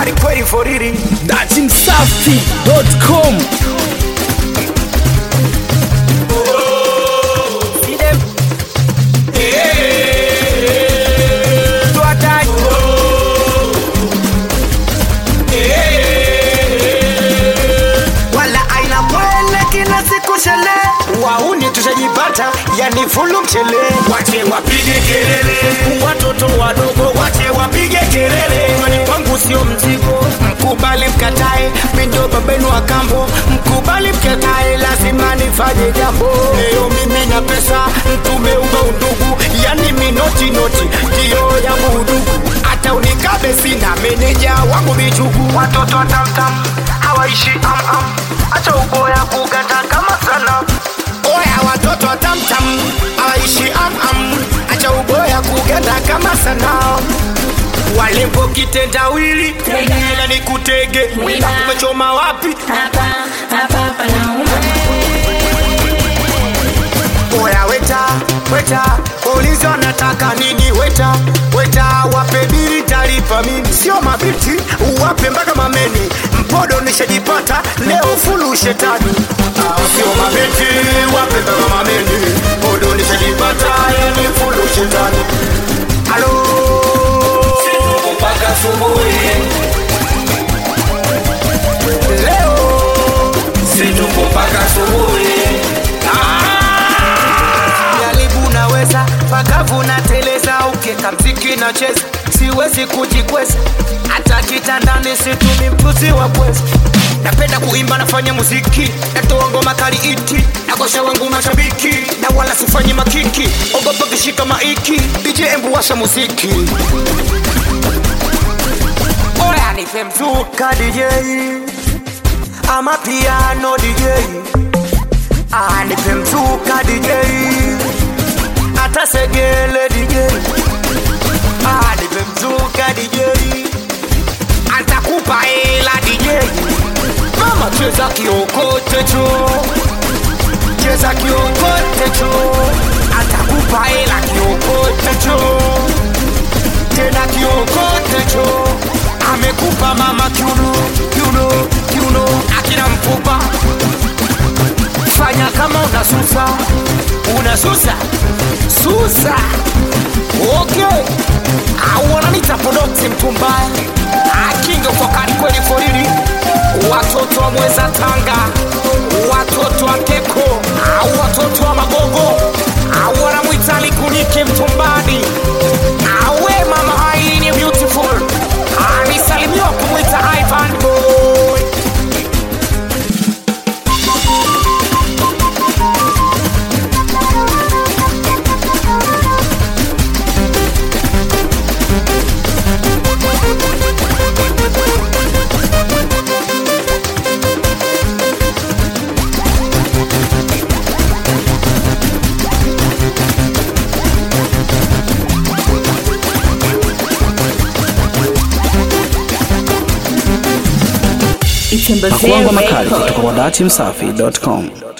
wakali kweli foriri datimsafi.com wala aina kwele kila siku shele wauni tushajipata yani fulu mchele wache wapige kelele watoto wadogo wache wapige kelele kwani kwangu sio mzigo mkubali mkatae mindo babenu wa kambo mkubali mkatae lazima nifanye jambo leo mimi na pesa tumeunga undugu yani minoti noti ndiyo yangu udugu hata unikabe sina meneja wangu michugu watoto watamtam hawaishi am am acha uboya kuganda kama sana oya watoto watamtam hawaishi am am acha uboya kuganda kama sana walembo kitendawili ila nikutege Wiba. umechoma wapi hapa hapa panauma oya weta weta ulizo nataka nini weta weta wape bili talipa mimi sio mabiti uwape mpaka mameni mpodo nishajipata leo fulu shetani Ah, sio mabiti wape mpaka mameni mpodo nishajipata yani fulu shetani halo mpaka asubuhi, leo situpo mpaka asubuhi. jaribu naweza pakavu na teleza ukeka mziki na cheza siwezi kujikweza hata kitandani situmi mpuzi wa pweza napenda kuimba nafanya muziki natoa ngoma kali iti nakosha wangu mashabiki na wala sifanyi makiki ogopa kishika maiki dj embu washa muziki oya nipe mzuka dj ama piano dj Ah, nipe mzuka DJ hata segele DJ ah, nipe mzuka DJ atakupa hela DJ mama cheza kiokote cho cheza kiokote cho atakupa hela kiokote cho tena kiokote cho amekupa mama kiuno kiuno kiuno akina mfupa fanya kama unasusa unasusa susa okay au wananita podokti mtu mbaya akinga fokani kweli forili watoto wa mweza tanga watoto wa keko au watoto wa magogo au wanamwita likunike mtumbani awe mama ailini beautiful anisalimiwa kumwita ivan boy pakuangwa makali kutoka kwa datimsafi.com